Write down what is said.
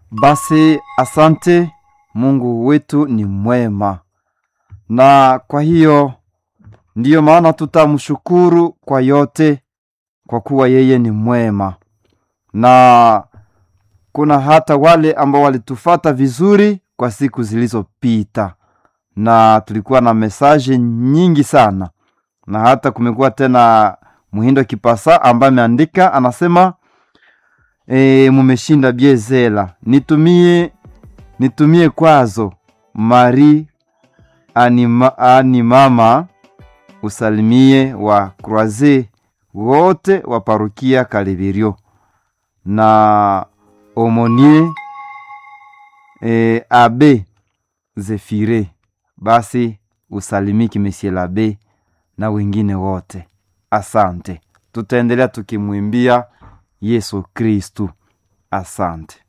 Basi asante, Mungu wetu ni mwema, na kwa hiyo ndiyo maana tutamshukuru kwa yote, kwa kuwa yeye ni mwema. Na kuna hata wale ambao walitufata vizuri kwa siku zilizopita, na tulikuwa na mesaje nyingi sana, na hata kumekuwa tena Muhindo Kipasa ambaye ameandika anasema, e, mumeshinda biezela, nitumie nitumie kwazo Mari anima, animama usalimie wa Croise wote wa parukia Kaleberio na omonie e, abe Zefire, basi usalimiki Monsieur l'abe na wengine wote. Asante, tutaendelea tukimwimbia Yesu Kristu. Asante.